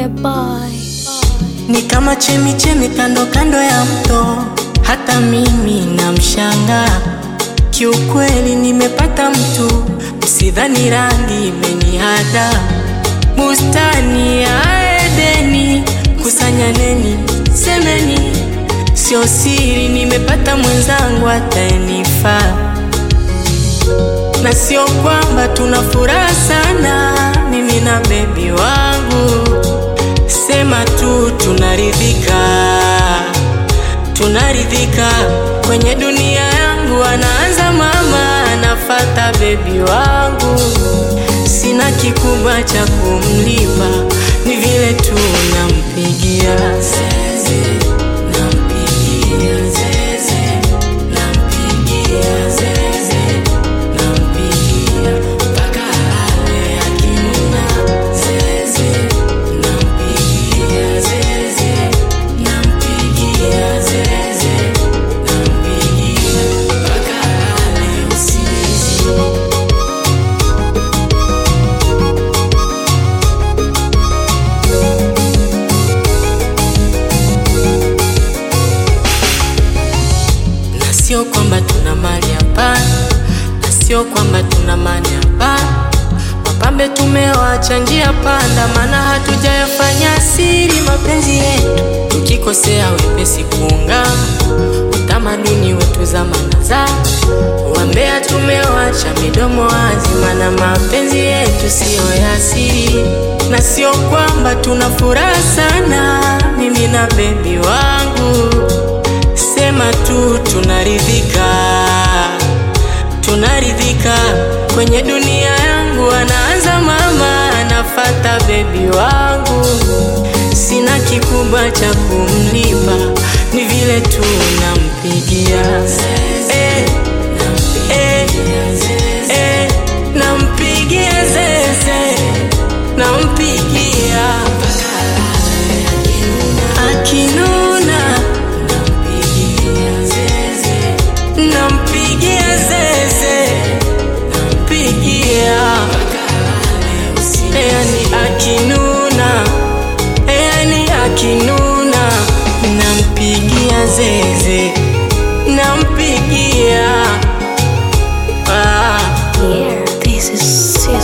the boy. ni kama chemi chemi kando kando ya mto, hata mimi namshanga. Kiukweli nimepata mtu, usidhani rangi imenihada. Bustani ya Edeni, kusanyaneni, semeni, sio siri, nimepata mwenzangu ataenifaa na sio kwamba tuna furaha sana, mimi na bebi wangu, sema tu tunaridhika, tunaridhika kwenye dunia yangu. Anaanza mama, anafata bebi wangu, sina kikubwa cha kumlipa, ni vile tu nampigia zeze, nampigia zeze, nampigia zeze nampigia mpaka ale akinuna zeze, nampigia zeze, nampigia zeze, nampigia mpaka ale usingizi. na sio kwamba tuna mali hapana, na sio kwamba tuna mali hapana. Wapambe tumewacha njia panda, maana hatujayafanya siri mapenzi yetu, tukikosea wepesi kuungama utamaduni wetu zamana za wambea tumewacha midomo wazi, maana mapenzi yetu siyo ya siri, na sio kwamba tuna furaha sana, mimi na bebi wangu sema tu tunaridhika, tunaridhika kwenye dunia yangu. Anaanza mama, anafata bebi wangu, sina kikubwa cha kumlipa, ni vile tu nampigia eh, eh, eh, nampigia zeze, nampigia akinuna nampigia zeze, nampigia yani akinuna, yani akinuna, nampigia zeze, nampigia ah. Yeah, this is Sis